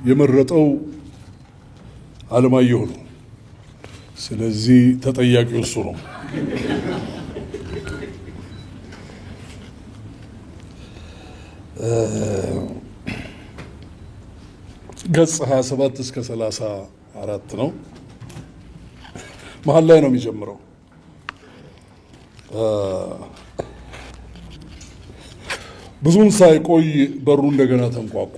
የመረጠው አለማየሁ ነው። ስለዚህ ተጠያቂው እሱ ነው። ገጽ 27 እስከ 34 ነው። መሀል ላይ ነው የሚጀምረው። ብዙም ሳይቆይ በሩ እንደገና ተንኳኳ።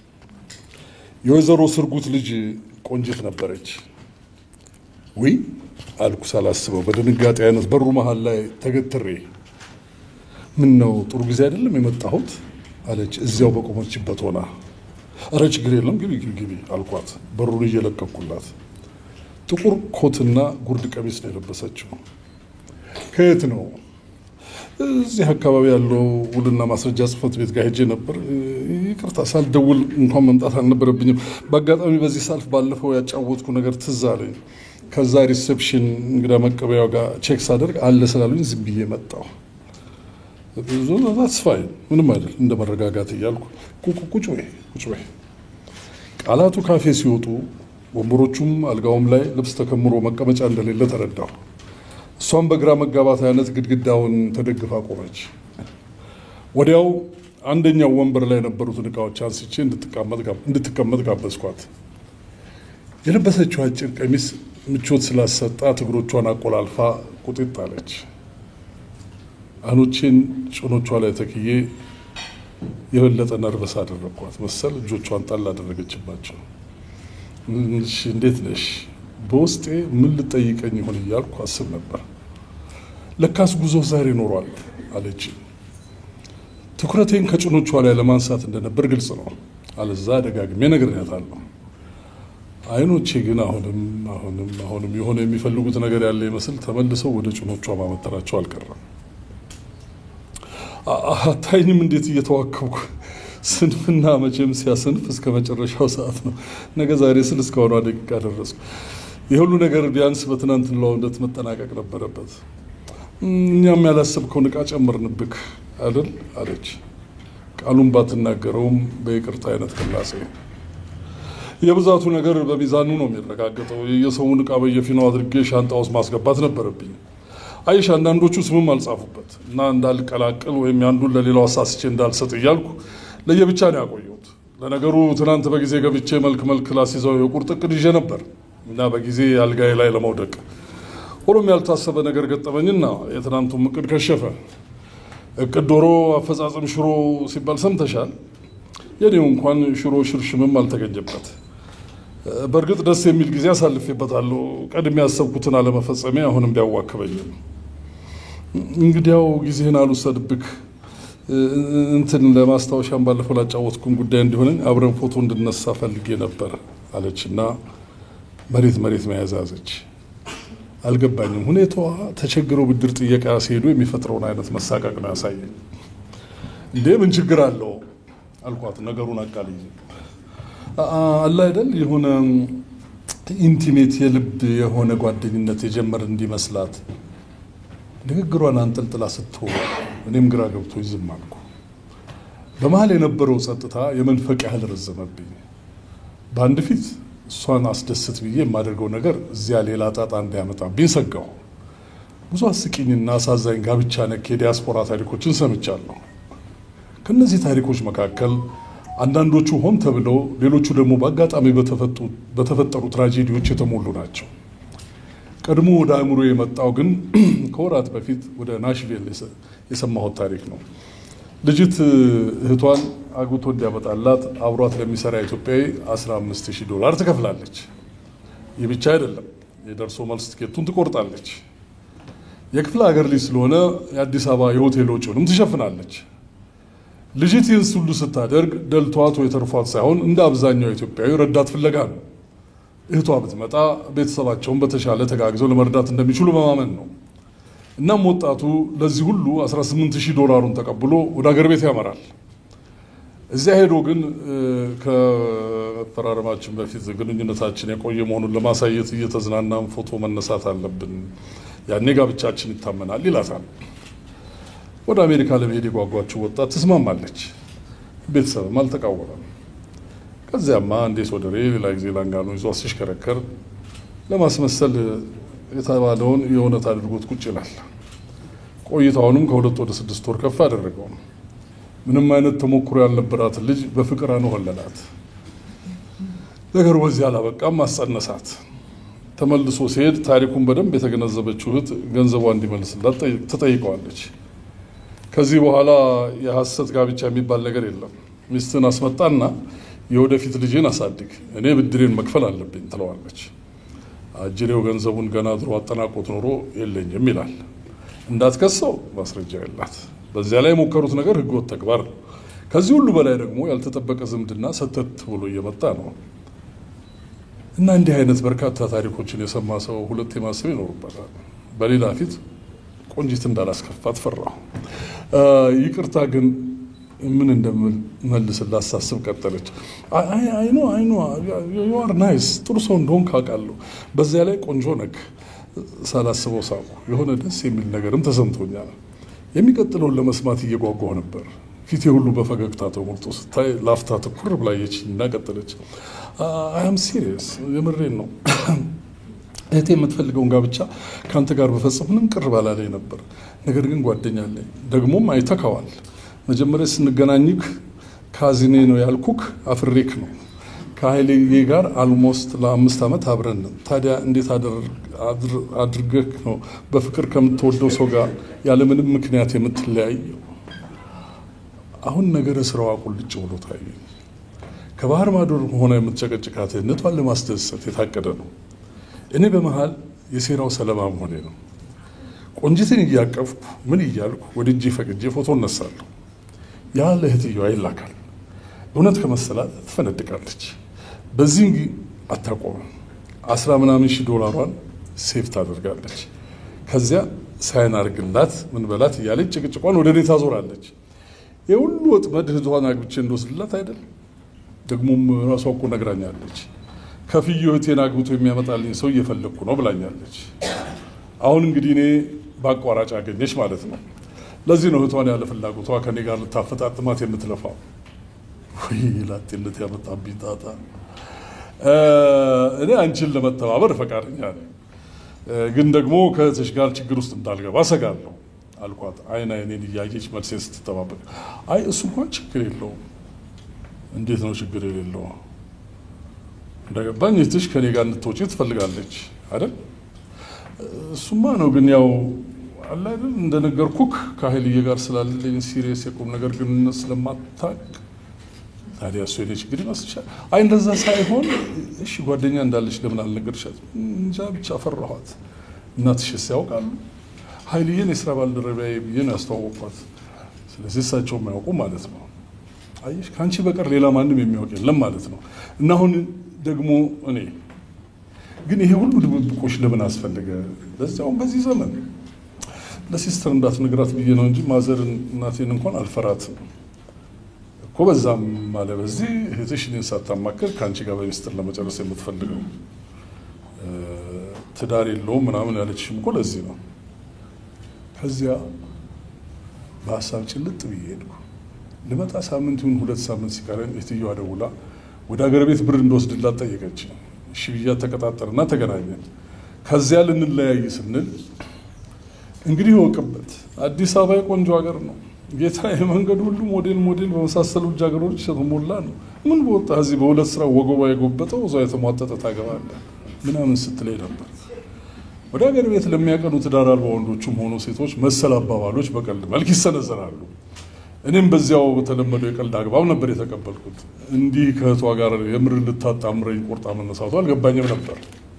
የወይዘሮ ስርጉት ልጅ ቆንጅት ነበረች። ውይ አልኩ ሳላስበው በድንጋጤ አይነት በሩ መሀል ላይ ተገትሬ። ምን ነው ጥሩ ጊዜ አይደለም የመጣሁት አለች እዚያው በቆመችበት ሆና። እረ ችግር የለም ግቢ ግቢ ግቢ አልኳት በሩን እየለቀኩላት። ጥቁር ኮትና ጉርድ ቀሚስ ነው የለበሰችው። ከየት ነው? እዚህ አካባቢ ያለው ውልና ማስረጃ ጽሕፈት ቤት ጋር ሄጄ ነበር። ይቅርታ ሳልደውል እንኳን መምጣት አልነበረብኝም። በአጋጣሚ በዚህ ሳልፍ ባለፈው ያጫወትኩ ነገር ትዝ አለኝ። ከዛ ሪሴፕሽን እንግዳ መቀበያው ጋር ቼክ ሳደርግ አለ ስላሉኝ ዝም ብዬ መጣሁ። ፋይን ምንም አይደል፣ እንደ መረጋጋት እያልኩ ቁጭ በይ ቁጭ በይ። ቃላቱ ካፌ ሲወጡ ወንበሮቹም አልጋውም ላይ ልብስ ተከምሮ መቀመጫ እንደሌለ ተረዳሁ። እሷም በግራ መጋባት አይነት ግድግዳውን ተደግፋ ቆመች። ወዲያው አንደኛው ወንበር ላይ የነበሩትን እቃዎች አንስቼ እንድትቀመጥ ጋበዝኳት። የለበሰችው አጭር ቀሚስ ምቾት ስላሰጣት እግሮቿን አቆላልፋ ቁጢጥ አለች። አይኖቼን ጭኖቿ ላይ ተክዬ የበለጠ ነርቨስ አደረግኳት መሰል እጆቿን ጣል አደረገችባቸው። እንዴት ነሽ? በውስጤ ምን ልጠይቀኝ ይሆን እያልኩ አስብ ነበር። ለካስ ጉዞ ዛሬ ኖሯል አለች። ትኩረቴን ከጭኖቿ ላይ ለማንሳት እንደነበር ግልጽ ነው። አለዛ ደጋግሜ ነግሬያታለሁ። አይኖቼ ግን አሁንም አሁንም አሁንም የሆነ የሚፈልጉት ነገር ያለ ይመስል ተመልሰው ወደ ጭኖቿ ማመተራቸው አልቀረም። አታይኝም እንዴት እየተዋከብኩ ስንፍና መቼም ሲያስንፍ እስከ መጨረሻው ሰዓት ነው። ነገ ዛሬ ስል እስካሁኗ ደቂቃ ደረስኩ። የሁሉ ነገር ቢያንስ በትናንትናው ዕለት መጠናቀቅ ነበረበት። እኛም ያላሰብከውን ዕቃ ጨመርንብክ አይደል አለች። ቃሉን ባትናገረውም በይቅርታ አይነት ቅላሴ የብዛቱ ነገር በሚዛኑ ነው የሚረጋገጠው። የሰውን ዕቃ በየፊናው አድርጌ ሻንጣ ውስጥ ማስገባት ነበረብኝ። አይሽ አንዳንዶቹ ስምም አልጻፉበት እና እንዳልቀላቅል ወይም ያንዱን ለሌላው አሳስቼ እንዳልሰጥ እያልኩ ለየብቻ ነው ያቆየሁት። ለነገሩ ትናንት በጊዜ ገብቼ መልክ መልክ ላስይዘው የቁርጥ እቅድ ይዤ ነበር እና በጊዜ አልጋዬ ላይ ለመውደቅ ሆኖም ያልታሰበ ነገር ገጠመኝና የትናንቱም እቅድ ከሸፈ። እቅድ ዶሮ አፈጻጸም ሽሮ ሲባል ሰምተሻል። የኔው እንኳን ሽሮ ሽርሽምም አልተገኘበት። በእርግጥ ደስ የሚል ጊዜ አሳልፌበታለሁ። ቀድሜ ያሰብኩትን አለመፈጸሜ አሁንም ቢያዋክበኝም እንግዲያው ጊዜህን አልውሰድብክ እንትን ለማስታወሻም ባለፈው ላጫወትኩን ጉዳይ እንዲሆነኝ አብረን ፎቶ እንድነሳ ፈልጌ ነበር አለችና መሬት መሬት መያዝ ያዘች። አልገባኝም። ሁኔታዋ ተቸግረው ብድር ጥየቃ ሲሄዱ የሚፈጥረውን አይነት መሳቀቅ ነው ያሳየኝ። እንዴ ምን ችግር አለው አልኳት ነገሩን አቃልዬ አለ አይደል የሆነ ኢንቲሜት የልብ የሆነ ጓደኝነት የጀመር እንዲመስላት ንግግሯን አንጠልጥላ ስትሆን እኔም ግራ ገብቶ ዝም አልኩ። በመሀል የነበረው ጸጥታ የመንፈቅ ያህል ረዘመብኝ። በአንድ ፊት እሷን አስደስት ብዬ የማደርገው ነገር እዚያ ሌላ ጣጣ እንዳያመጣብኝ ሰጋሁ። ብዙ አስቂኝና አሳዛኝ ጋብቻ ነክ የዲያስፖራ ታሪኮችን ሰምቻለሁ። ከእነዚህ ታሪኮች መካከል አንዳንዶቹ ሆን ተብለው ሌሎቹ ደግሞ በአጋጣሚ በተፈጠሩ ትራጀዲዎች የተሞሉ ናቸው። ቀድሞ ወደ አእምሮ የመጣው ግን ከወራት በፊት ወደ ናሽቪል የሰማሁት ታሪክ ነው። ልጅት እህቷን አግብቶ እንዲያመጣላት አብሯት ለሚሰራ ኢትዮጵያዊ 15 ሺህ ዶላር ትከፍላለች። ይህ ብቻ አይደለም፣ የደርሶ መልስ ትኬቱን ትቆርጣለች። የክፍለ ሀገር ልጅ ስለሆነ የአዲስ አበባ የሆቴል ወጪውንም ትሸፍናለች። ልጅት ይህን ሁሉ ስታደርግ ደልቷት ወይ ተርፏት ሳይሆን እንደ አብዛኛው ኢትዮጵያዊ ረዳት ፍለጋ ነው። እህቷ ብትመጣ ቤተሰባቸውን በተሻለ ተጋግዘው ለመርዳት እንደሚችሉ በማመን ነው። እናም ወጣቱ ለዚህ ሁሉ 18 ሺህ ዶላሩን ተቀብሎ ወደ ሀገር ቤት ያመራል። እዚያ ሄዶ ግን ከመፈራረማችን በፊት ግንኙነታችን የቆየ መሆኑን ለማሳየት እየተዝናናን ፎቶ መነሳት አለብን፣ ያኔ ጋብቻችን ይታመናል ይላታል። ወደ አሜሪካ ለመሄድ የጓጓችው ወጣት ትስማማለች። ቤተሰብም አልተቃወመም። ከዚያማ እንዴት ወደሬ ሌላ ጊዜ ላንጋኖ ይዞ ሲሽከረከር ለማስመሰል የተባለውን የእውነት አድርጎት ቁጭ ይላል። ቆይታውንም ከሁለት ወደ ስድስት ወር ከፍ አደረገው። ምንም አይነት ተሞክሮ ያልነበራትን ልጅ በፍቅር አኖሆለላት። ነገሩ በዚህ አላበቃም፣ አስጸነሳት። ተመልሶ ሲሄድ ታሪኩን በደንብ የተገነዘበችው እህት ገንዘቧ እንዲመልስላት ትጠይቀዋለች። ከዚህ በኋላ የሐሰት ጋብቻ የሚባል ነገር የለም። ሚስትን አስመጣና የወደፊት ልጅን አሳድግ፣ እኔ ብድሬን መክፈል አለብኝ ትለዋለች። አጅሬው ገንዘቡን ገና ድሮ አጠናቆት ኖሮ የለኝም ይላል። እንዳትከሰው ማስረጃ የላት። በዚያ ላይ የሞከሩት ነገር ህገወጥ ተግባር ነው። ከዚህ ሁሉ በላይ ደግሞ ያልተጠበቀ ዝምድና ሰተት ብሎ እየመጣ ነው እና እንዲህ አይነት በርካታ ታሪኮችን የሰማ ሰው ሁለት ማሰብ ይኖርበታል። በሌላ ፊት ቆንጂት እንዳላስከፋት ፈራሁ። ይቅርታ ግን ምን እንደምመልስላት ሳስብ ቀጠለች። አይኖ አይኖ ዩአር ናይስ ጥሩ ሰው እንደሆን ካውቃለሁ። በዚያ ላይ ቆንጆ ነክ ሳላስበው ሳቁ። የሆነ ደስ የሚል ነገርም ተሰምቶኛል። የሚቀጥለውን ለመስማት እየጓጓሁ ነበር። ፊቴ ሁሉ በፈገግታ ተሞልቶ ስታይ ላፍታ ትኩር ብላየች እና ቀጠለች። አያም ሲሪየስ የምሬን ነው። እህቴ የምትፈልገውን ጋብቻ ከአንተ ጋር በፈጽም ምንም ቅር ባላለኝ ነበር። ነገር ግን ጓደኛ አለኝ፣ ደግሞም አይተካዋል። መጀመሪያ ስንገናኝክ ካዚኔ ነው ያልኩክ አፍሬክ ነው። ከሀይሌ ጋር አልሞስት ለአምስት ዓመት አብረን ታዲያ እንዴት አድርገህ ነው በፍቅር ከምትወደው ሰው ጋር ያለምንም ምክንያት የምትለያየው? አሁን ነገረ ስራዋ ቁልጭ ብሎ ታየኝ። ከባህር ማዶ ሆነ የምትጨቀጭቃት እህቷን ለማስደሰት የታቀደ ነው። እኔ በመሃል የሴራው ሰለባ መሆኔ ነው። ቆንጂትን እያቀፍኩ ምን እያልኩ ወደ እጄ ፈቅጄ ፎቶ እነሳለሁ። ያ ለእህትየዋ ይላካል። እውነት ከመሰላት ትፈነድቃለች። በዚህ አታቆምም። አስራ ምናምን ሺህ ዶላሯን ሴፍ ታደርጋለች። ከዚያ ሳይን አርግላት ምን በላት እያለች ጭቅጭቋን ወደ እኔ ታዞራለች። የሁሉ ወጥመድ እህቷን አግብቼ እንደወስድላት አይደል? ደግሞም ራሷ እኮ ነግራኛለች። ከፍዬ እህቴን አግብቶ የሚያመጣልኝ ሰው እየፈለግኩ ነው ብላኛለች። አሁን እንግዲህ እኔ በአቋራጭ አገኘች ማለት ነው። ለዚህ ነው እህቷን ያለ ፍላጎቷ ከኔ ጋር ልታፈጣጥማት የምትለፋው። ወይ ላጤነት ያመጣብኝ ጣጣ። እኔ አንቺን ለመተባበር ፈቃደኛ ነኝ፣ ግን ደግሞ ከእህትሽ ጋር ችግር ውስጥ እንዳልገባ ሰጋለሁ አልኳት። አይን አይኔን እያየች መልሴን ስትጠባበቅ፣ አይ እሱ እንኳን ችግር የለውም። እንዴት ነው ችግር የሌለው? እንደገባኝ እህትሽ ከኔ ጋር እንድትወጪ ትፈልጋለች አይደል? እሱማ ነው። ግን ያው አለ አይደል እንደነገርኩክ ከሀይልዬ ጋር ስላለኝ ሲሪየስ የቁም ነገር ግንኙነት ስለማታቅ ታዲያ እሱ የኔ ችግር ይመስልሻል? አይ እንደዛ ሳይሆን እሺ ጓደኛ እንዳለች ለምን አልነገርሻት? እንጃ ብቻ ፈራኋት። እናትሽስ ያውቃሉ? ሀይልዬን የስራ ባልደረቢያዬ ብዬ ነው ያስተዋወቅኳት። ስለዚህ እሳቸው የማያውቁ ማለት ነው። አየሽ ከአንቺ በቀር ሌላ ማንም የሚያውቅ የለም ማለት ነው። እና አሁን ደግሞ እኔ ግን ይሄ ሁሉ ድብብቆች ለምን አስፈለገ? ለዚያውም በዚህ ዘመን ለሲስተር እንዳትነግራት ብዬ ነው እንጂ ማዘርን እናቴን እንኳን አልፈራትም እኮ። በዛም ማለ በዚህ እህትሽ እኔን ሳታማክር ከአንቺ ጋር በሚስጥር ለመጨረስ የምትፈልገው ትዳር የለውም ምናምን ያለችሽም እኮ ለዚህ ነው። ከዚያ በሀሳብ ጭልጥ ብዬ ሄድኩ። ልመጣ ሳምንት ይሁን ሁለት ሳምንት ሲቀረን እህትየዋ ደውላ ወደ ሀገር ቤት ብር እንደወስድላት ጠየቀች። እሺ ብያ ተቀጣጠርና ተገናኘን። ከዚያ ልንለያይ ስንል እንግዲህ ይወቅበት አዲስ አበባ የቆንጆ ሀገር ነው ጌታ፣ የመንገድ ሁሉ ሞዴል ሞዴል በመሳሰሉ ሀገሮች የተሞላ ነው። ምን በወጣ እዚህ በሁለት ስራ ወገቧ የጎበጠው እዛ የተሟጠጠ ታገባለህ ምናምን ስትለኝ ነበር። ወደ ሀገር ቤት ለሚያቀኑ ትዳር አልባ ወንዶችም ሆኑ ሴቶች መሰል አባባሎች በቀልድ መልክ ይሰነዘራሉ። እኔም በዚያው በተለመደው የቀልድ አግባብ ነበር የተቀበልኩት። እንዲህ ከእህቷ ጋር የምር ልታጣምረኝ ቆርጣ መነሳቱ አልገባኝም ነበር።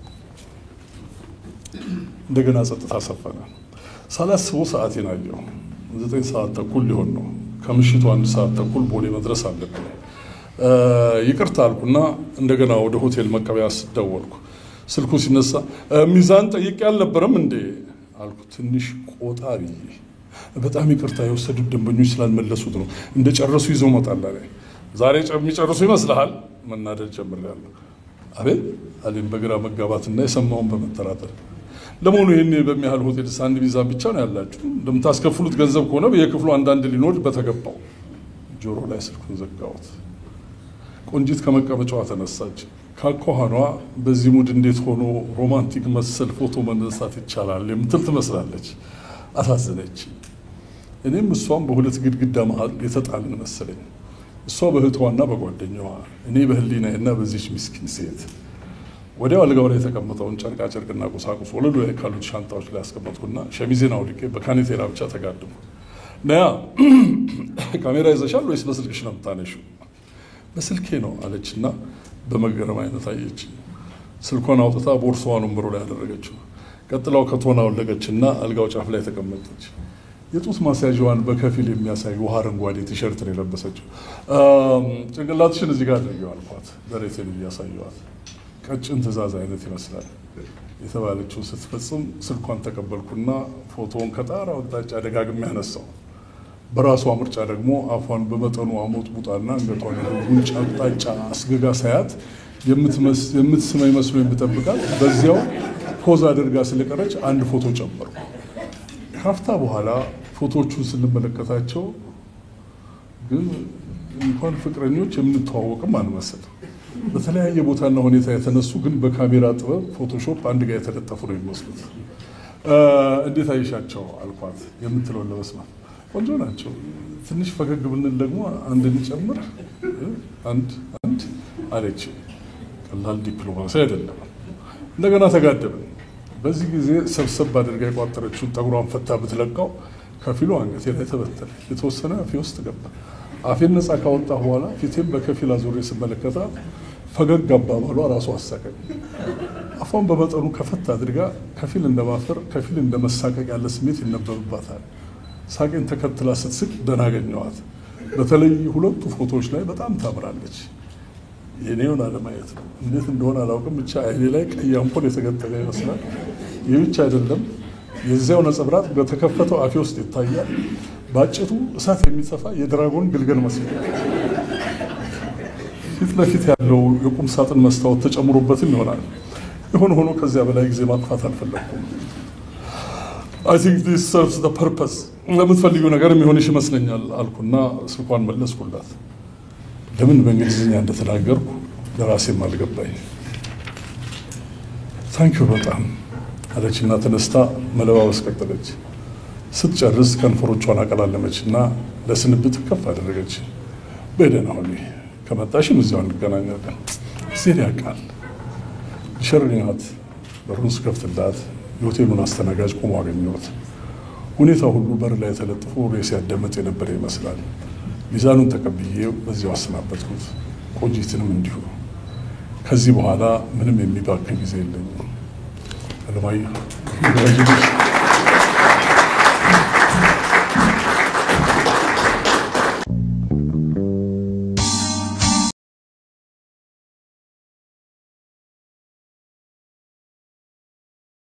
እንደገና ጸጥታ ሰፈነ። ሳላስበው ሰዓቴን አየሁ። ዘጠኝ ሰዓት ተኩል ሊሆን ነው። ከምሽቱ አንድ ሰዓት ተኩል ቦሌ መድረስ አለብን። ይቅርታ አልኩና እንደገና ወደ ሆቴል መቀበያ ደወልኩ። ስልኩ ሲነሳ ሚዛን ጠይቄ አልነበረም እንዴ አልኩ፣ ትንሽ ቆጣ ብዬ። በጣም ይቅርታ የወሰዱት ደንበኞች ስላልመለሱት ነው። እንደ ጨረሱ ይዘው መጣላ ላይ ዛሬ የሚጨርሱ ይመስልሃል? መናደድ ጀምሬያለሁ። አቤት አሌን በግራ መጋባትና የሰማውን በመጠራጠር ለመሆኑ ይህን በሚያህል ሆቴል አንድ ሚዛን ብቻ ነው ያላችሁ? እንደምታስከፍሉት ገንዘብ ከሆነ በየክፍሉ አንዳንድ ሊኖር በተገባው። ጆሮ ላይ ስልኩን ዘጋሁት። ቆንጂት ከመቀመጫዋ ተነሳች። ካኳኋኗ በዚህ ሙድ እንዴት ሆኖ ሮማንቲክ መሰል ፎቶ መነሳት ይቻላል የምትል ትመስላለች። አሳዘነች። እኔም እሷም በሁለት ግድግዳ መሀል የተጣልን መሰለኝ። እሷ በእህቷና በጓደኛዋ፣ እኔ በህሊናዬና በዚች ምስኪን ሴት። ወዲያው አልጋው ላይ የተቀመጠውን ጨርቃ ጨርቅና ቁሳቁስ ወለሉ ላይ ካሉት ሻንጣዎች ላይ ያስቀመጥኩና ሸሚዜን አውልቄ በካኔቴራ ብቻ ተጋድሙ። ነያ ካሜራ ይዘሻል ወይስ በስልክሽ ነው የምታነሺው? በስልኬ ነው አለችና በመገረም አይነት አየች። ስልኳን አውጥታ ቦርሳዋን ወንበሩ ላይ ያደረገችው። ቀጥላው ከቶና ወለቀችና አልጋው ጫፍ ላይ ተቀመጠች። የጡት ማስያዣዋን በከፊል የሚያሳይ ውሃ አረንጓዴ ቲሸርት ነው የለበሰችው። ጭንቅላትሽን እዚህ ጋር አድርጊው አልኳት፣ ደረቴን እያሳየዋት። ቀጭን ትዕዛዝ አይነት ይመስላል የተባለችው ስትፈጽም ስልኳን ተቀበልኩና ፎቶውን ከጣራው አቅጣጫ ደጋግሜ ያነሳው። በራሷ ምርጫ ደግሞ አፏን በመጠኑ አሞጥ ቡጣና አንገቷን ጉንጭ አቅጣጫ አስገጋ ሳያት የምትስመኝ መስሎ የምጠብቃት በዚያው ፖዝ አድርጋ ስለቀረች አንድ ፎቶ ጨመርኩ። ካፍታ በኋላ ፎቶቹን ስንመለከታቸው ግን እንኳን ፍቅረኞች የምንተዋወቅም አንመስል። በተለያየ ቦታና ሁኔታ የተነሱ ግን በካሜራ ጥበብ ፎቶሾፕ አንድ ጋር የተለጠፉ ነው የሚመስሉት። እንዴት አይሻቸው አልኳት የምትለውን ለመስማት ቆንጆ ናቸው። ትንሽ ፈገግ ብንል ደግሞ አንድ እንጨምር አንድ አንድ አለች። ቀላል ዲፕሎማሲ አይደለም። እንደገና ተጋደብን። በዚህ ጊዜ ሰብሰብ አድርጋ የቋጠረችውን ጠጉሯን ፈታ ብትለቃው ከፊሉ አንገቴ ላይ ተበተነ። የተወሰነ አፌ ውስጥ ገባ። አፌን ነፃ ካወጣ በኋላ ፊቴም በከፊል አዙሬ ስመለከታት ፈገግ አባባሏ ራሱ አሳቀኝ። አፏን በመጠኑ ከፈት አድርጋ ከፊል እንደማፈር ከፊል እንደመሳቀቅ ያለ ስሜት ይነበብባታል። ሳቄን ተከትላ ስትስቅ ደህና አገኘኋት። በተለይ ሁለቱ ፎቶዎች ላይ በጣም ታምራለች። የኔውን አለማየት ነው። እንዴት እንደሆነ አላውቅም፣ ብቻ አይኔ ላይ ቀይ አምፖል የተገጠመ ይመስላል። ይህ ብቻ አይደለም፣ የዚያው ነጸብራቅ በተከፈተው አፌ ውስጥ ይታያል። በአጭሩ እሳት የሚጠፋ የድራጎን ግልገል መስል ፊት ለፊት ያለው የቁም ሳጥን መስታወት ተጨምሮበትም ይሆናል። የሆነ ሆኖ ከዚያ በላይ ጊዜ ማጥፋት አልፈለግኩም። አይ ቲንክ ዲስ ሰርቭስ ዘ ፐርፐስ ለምትፈልጊው ነገር የሚሆንሽ ይመስለኛል አልኩና ስልኳን መለስኩላት። ለምን በእንግሊዝኛ እንደተናገርኩ ለራሴም አልገባኝ። ታንኪዩ በጣም አለችና ተነስታ መለባበስ ቀጠለች። ስትጨርስ ከንፈሮቿን አቀላለመች እና ለስንብት ከፍ አደረገች። በደህና ሁኚ፣ ከመጣሽም እዚያው እንገናኛለን። ዜን ያውቃል ሸርኛት በሩን ስከፍትላት የሆቴሉን አስተናጋጅ ቆሞ አገኘሁት። ሁኔታ ሁሉ በር ላይ ተለጥፎ ሬስ ያዳመጥ የነበረ ይመስላል። ሚዛኑን ተቀብዬ በዚያው አሰናበትኩት። ቆንጂትንም እንዲሁ። ከዚህ በኋላ ምንም የሚባክን ጊዜ የለኝም። አለማየሁ